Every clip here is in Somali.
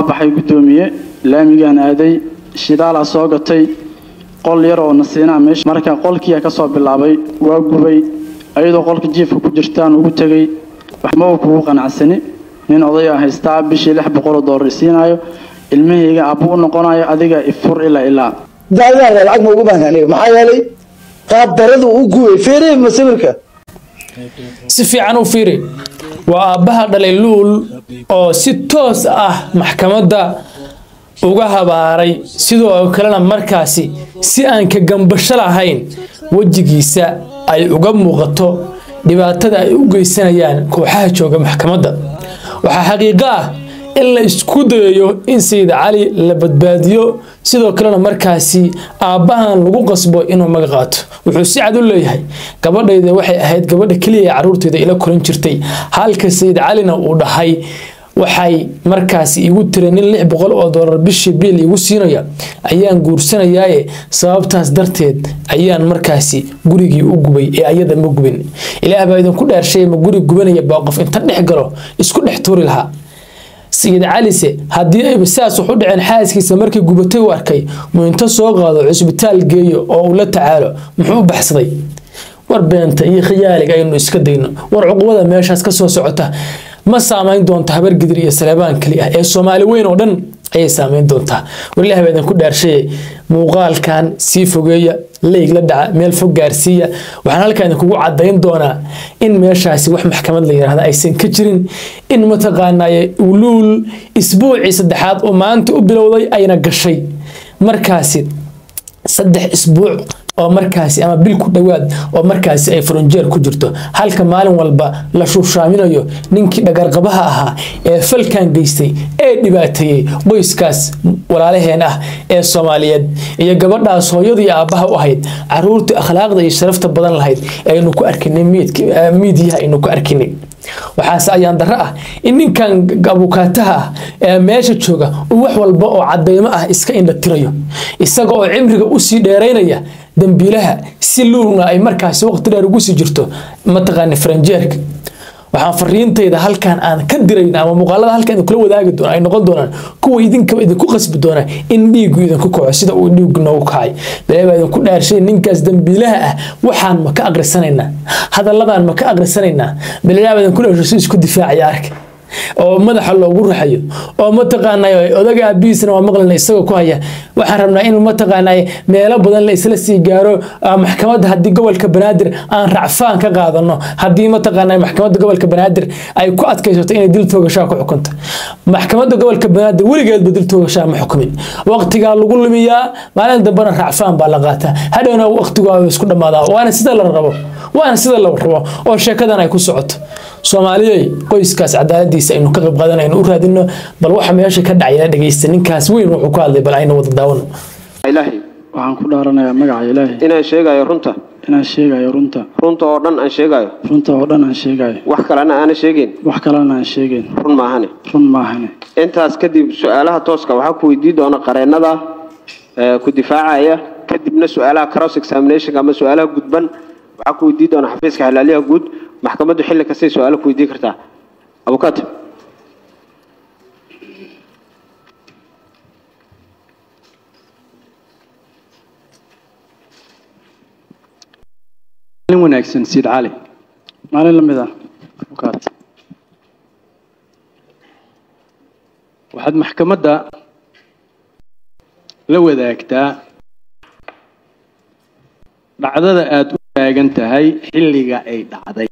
baxay guddoomiye laamigaan aaday shidaalaa soo gatay qol yar oo nasiinaa meesha marka qolkiiyaa kasoo bilaabay waa gubay ayadoo qolka jiifka ku jirtaan ugu tegey waxmaba kugu qanacsani nin odaya haystaa bishii lix boqoloo doolar isiinayo ilmahayga aabbu u noqonayo adiga ifur ilaa ilaa daadaan lacag ma ugu baahan aniga maxaa yeelay qaab daradu u gubay feeree ma sawirka si fiican u fiiri waa aabbaha dhalay luul oo si toos ah maxkamadda uga habaaray sidoo kalena markaasi si aan ka gambasho lahayn wejigiisa ay uga muuqato dhibaatada ay u geysanayaan kooxaha jooga maxkamadda waxaa xaqiiqo ah in la isku dayayo in sayid cali la badbaadiyo sidoo kalena markaasi aabbahan lagu qasbo inuu maga qaato wuxuu si cad u leeyahay gabadhayda waxay ahayd gabadha keliya ee caruurteeda ila koran jirtay halka sayid calina uu dhahay waxay markaasi igu tira nin lix boqol oo doolar bishii biil igu siinaya ayaan guursanayaaye sababtaas darteed ayaan markaasi gurigii u gubay ee ayada ma gubin ilaah baa idinku dheershay ma guri gubanaya baa qof inta dhex galo isku dhex tuuri lahaa sayid calise haddii ayba saas wax u dhaceen xaaskiisa markii gubatay u arkay muu inta soo qaado cusbitaal geeyo oo uu la tacaalo muxuu u baxsaday war beenta iyo khiyaaliga aynu iska dayno war cuqubada meeshaas ka soo socota ma saamayn doonto habar gidir iyo saleebaan keli ah ee soomaali weyn oo dhan ayay saamayn doontaa walilah baa idinku dhaarshaye muuqaalkan sii fogeeya leyg la dhaca meel fog gaarsiiya waxaan halkaa idinkugu cadayn doonaa in meeshaasi wax maxkamad la yidhahda aysan ka jirin in mataqaanaaye uluul isbuucii saddexaad oo maanta u bilowday ayna gashay markaasi saddex isbuuc oo markaasi ama bil ku dhowaad oo markaasi ay furunjeer ku jirto halka maalin walba la shuushaaminayo ninkii dhagarqabaha ahaa ee falkan geystay ee dhibaateeyey qoyskaas walaalaheen ah ee soomaaliyeed iyo gabadhaas hooyadii aabbaha u ahayd caruurtii akhlaaqda iyo sharafta badan lahayd aynu ku arkinay miidiyaha aynu ku arkinay waxaase ayaan darro ah in ninkan abukaataha ah ee meesha jooga uu wax walba oo cadaymo ah iska indhatirayo isaga oo cimriga usii dheeraynaya dambiilaha si luulna ay markaasi waqti dheer ugu sii jirto mataqaana faranjeerka waxaan fariintayda halkan aan ka dirayna ama muuqaalada halkan idinkula wadaagi doona ay noqon doonaan kuwa idinkaba idinku qasbi doona in dhiigu idinku kaco sida uu dhiigu noogu kacay balee baa idinku dhaarshay ninkaas dambiilaha ah waxaan ma ka aqrisanaynaa hadalladan ma ka aqrisanaynaa balee baa idinku dhaarshay si isku difaacaya arka oo madaxa loogu raxayo oo mataqaanay odaga aabihiisna waa maqlana isagoo ku haya waxaan rabnaa in mataqaanay meelo badan la isla sii gaaro maxkamadda haddii gobolka banaadir aan racfaan ka qaadano haddii mataqaanay maxkamadda gobolka banaadir ay ku adkaysato inay dil toogashaa ku xukunto maxkamadda gobolka banaadir weligeedba dil toogashaa ma xukumin waqtigaa lagu lumiyaa maalin dambena racfaan baa la qaataa hadhowna waqtigaa isku dhammaadaa waana sida la rabo waana sida la rabo oo sheekadan ay ku socoto soomaaliyey qoyskaas cadaaladiisa aynu ka qayb qaadanayno u raadino bal waxa meesha ka dhacaya dhegeysta ninkaas weyn wuxuu ka hadlay bal aynu wada daawano ilaahay waxaan ku dhaaranayaa magaca ilaahay inaan sheegayo runta inaan sheegayo runta runta oo dhan aan sheegayo runta oo dhan aan sheegayo wax kalena aana sheegayn wax kalena aan sheegayn run maahane run maahane intaas kadib su-aalaha tooska waxaa ku weydiin doona qareennada ee, ku difaacaya kadibna su-aalaha cross examination ama su-aalaha gudban waxaa ku weydiin doona xafiiska xalaaliyaha guud maxkamaddu xilli kastay su-aalo ku weydiin kartaa abukaate maalin wanaagsan siid cali maalin la mid ah abukaat waxaad maxkamadda la wadaagtaa dhacdada aada u taagan tahay xilliga ay dhacday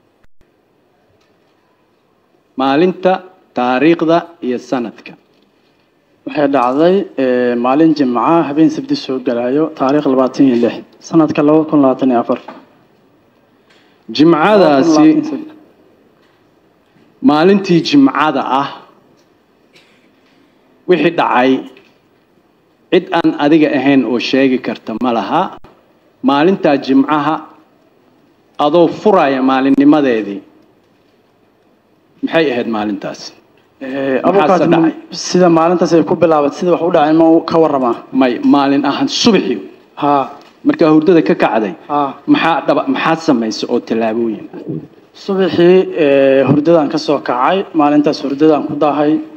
maalinta taariikhda iyo sanadka waxay dhacday eh, maalin jimca habeen sabti soo galayo taariikh labaatan iyo lix sanadka laba kun labaatan iyo afar jimcadaasi maalintii jimcada ah wixii dhacay cid aan adiga ahayn oo sheegi karta ma laha maalintaa jimcaha adoo furaya maalinnimadeedii maxay ahayd maalintaasi Eh, Maxaase abukaat dhacay? sida maalintaas ay ku bilaabat sida wax u dhacay ma uu ka waramaa may maalin ahaan subaxii ha markaa hurdada ka kacday ha maxaa dhaba maxaad samaysay oo tallaabooyin ah subaxii eh, hurdadaan ka soo kacay maalintaas hurdadaan ku daahay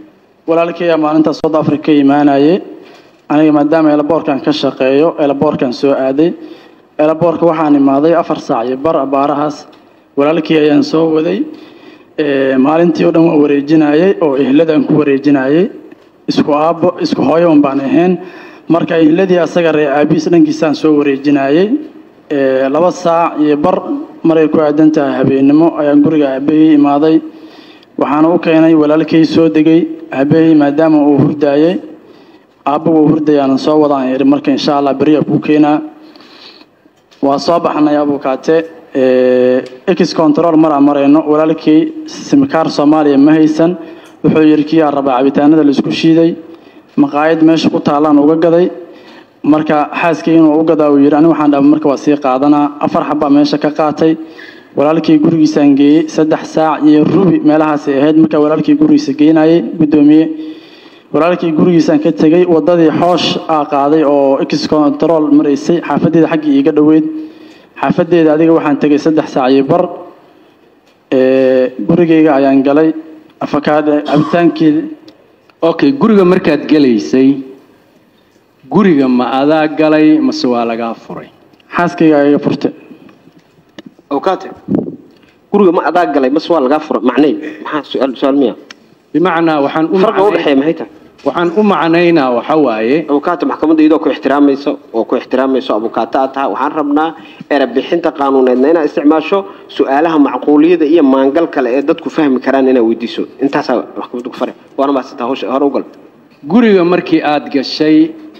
walaalkaya maalinta south africa ka imaanayay aniga maadaama elaboorkan ka shaqeeyo elaboorkan soo aaday elaboorka waxaan imaaday afar saac iyo bar abaarahaas walaalkii ayaan soo waday maalintii oo dhan waan wareejinayay oo ehladaan ku wareejinayay isku aabbo isku hooyoon baan ahayn marka ehladii asaga ree aabiis dhankiisaan soo wareejinayay laba saac iyo bar maray ku aadan tahay habeennimo ayaan guriga aabahey imaaday waxaana u keenay walaalkay soo degay aabahey maadaama uu hurdaayay aabba wuu hurdayaanan soo wadaan iri marka insha allah beriya kuu keenaa waa soo baxnay abukaate ex control maraa marayno walaalkii simkaar soomaaliya ma haysan wuxuu yidhi kiyaa rabaa cabitaanada laisku shiiday maqaayad meesha ku taallaan uga gaday marka xaaskii inuu u gadaa uu yidhi ani waxaan dhaba marka waa sii qaadanaa afar xabbaa meesha ka qaatay walaalkii gurigiisaan geeyey saddex saac iyo rubi meelahaasay ahayd markaa walaalkii gurigiisa geynayay guddoomiye walaalkii gurigiisaan ka tegey wadadii xoosh aa qaaday oo ex control maraysay xaafadeeda xaggii iiga dhoweyd xaafadeeda adiga waxaan tegay saddex saac iyo bar gurigayga ayaan galay afakaad cabitaankii okay guriga markaad gelaysay guriga ma adaa galay mase waa lagaa furay xaaskayga ayaga furte awkaate guriga ma adaa galay mase waa lagaa furay macnay maxaa su-aal su-aal miya bimacnaa waxaan u farqa macnay- udhexeeya maxay tahay waxaan u macnaynaa waxa waaye abukaata maxkamadda iyadoo ku ixtiraamayso oo ku ixtiraamayso abukaata aad tahay waxaan rabnaa erebixinta qaanuuneedna inaad isticmaasho su-aalaha macquuliyada iyo maangal kale ee dadku fahmi karaan inaad weydiiso intaasaa maxkamadda ku fare waana maasantaa hawsha hore ugal guriga markii aad gashay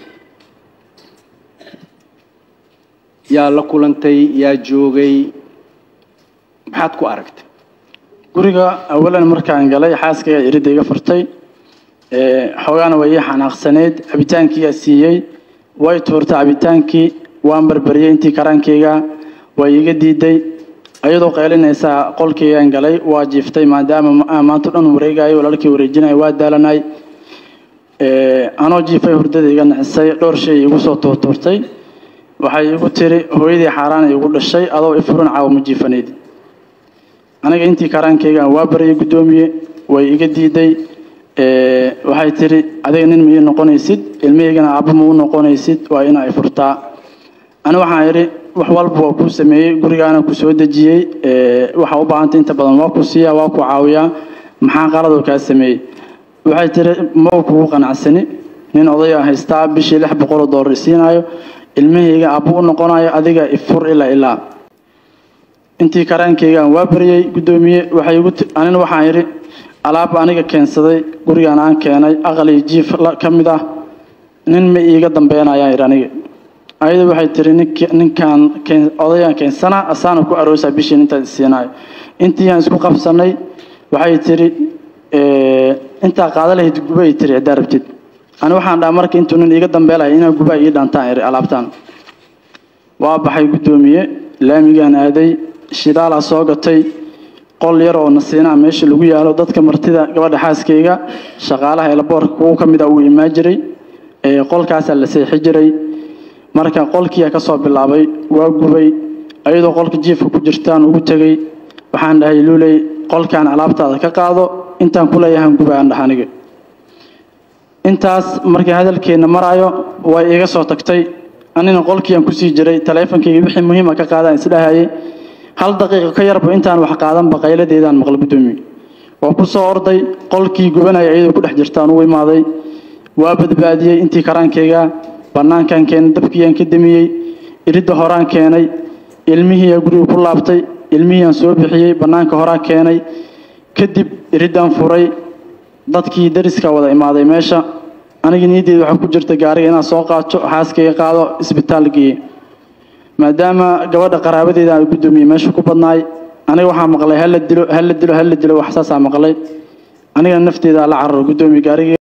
yaa la kulantay yaa joogay maxaad ku aragtay guriga awalan markaan galay xaaskayga iridda iga furtay xoogaana way ii xanaaqsaneyd cabitaankiiyaa siiyey way tuurtay cabitaankii waan barbariyey intii karaankayga way iga diiday ayadoo qaylinaysaa qolkaygaan galay waa jiiftay maadaama ma- maanta o dhan wareegayo walaalkii wareejinaya waa daalanay anoo jiifay hurdada iga naxisay dhowr shay igu soo tuurtuurtay waxay igu tiri hooyadii xaaraan igu dhashay adoo ifurin caawa ma jiifanayd aniga intii karaankaygaan waa baryay guddoomiye way iga diiday waxay tiri adiga nin ma ii noqonaysid ilmahaygana aabba ma u noqonaysid waa in ay furtaa ani waxaan idhi wax walba waa kuu sameeyey gurigaana ku soo dejiyey waxa u baahantay inta badan waa ku siiyaa waa ku caawiyaa maxaa qaladoo kaa sameeyey waxay tiri mau kugu qanacsani nin odaya haystaa bishii lix boqoloo doolar isiinayo ilmahayga aabba u noqonayo adiga ifur ilaa ilaa intii karaankaygaan waa baryey guddoomiye waxay igu ti- anina waxaan idhi alaab aniga keensaday gurigaan aan keenay aqal iyo jiif la- ka mid ah nin ma iiga dambeynayaan idhi aniga ayadu waxay tiri nink- ninkaan keen- odayaan keensana asaana ku aroosaa bishiin intaad isiinayo intii aan isku qabsanay waxay tiri intaa qaada lahayd guba ay tiri ciddaa rabtid ani waxaan dhaha marka intuu nin iiga dambeelaya inaa guba ii dhantaan idhi alaabtaan waa baxay guddoomiye laamigaan aaday shidaalaa soo gatay qol yar oo nasiinaa meesha lagu yaalo dadka martida gabadha xaaskayga shaqaalaha elaboorka kuwa ka mid a uu imaan jiray ee qolkaasaa la seexi jiray marka qolkiiyaa ka soo bilaabay waa gubay ayadoo qolka jiifka ku jirtaan ugu tegey waxaan dhahay luuley qolkaan alaabtaada ka qaado intaan ku leeyahan guba aan dhaha aniga intaas markii hadalkeenna maraayo way iga soo tagtay anina qolkiiaan kusii jiray taleefonkayga wixii muhiima ka qaadaan isdhahayay hal daqiiqo ka yarba intaan wax qaadanba qayladeedaan maqla guddoomiye waa ku soo orday qolkii gubanaya iyadoo ku dhex jirtaan u imaaday waa badbaadiyey intii karaankayga bannaankaan keenay dabkiiyaan ka damiyey iridda horaan keenay ilmihiiyaa guriga ku laabtay ilmihiiaan soo bixiyey bannaanka horaan keenay kadib iriddaan furay dadkii dariska wada imaaday meesha aniga niyaddeeda waxaa ku jirta gaariga inaan soo qaato xaaskayga qaado isbitaal geeye maadaama gabadha qaraabadeeda aan guddoomiye meesha ku badnaay aniga waxaa maqlay hala dilo hala dilo hala dilo wax saasaa maqlay aniga nafteeda la cararo guddoomiye gaariga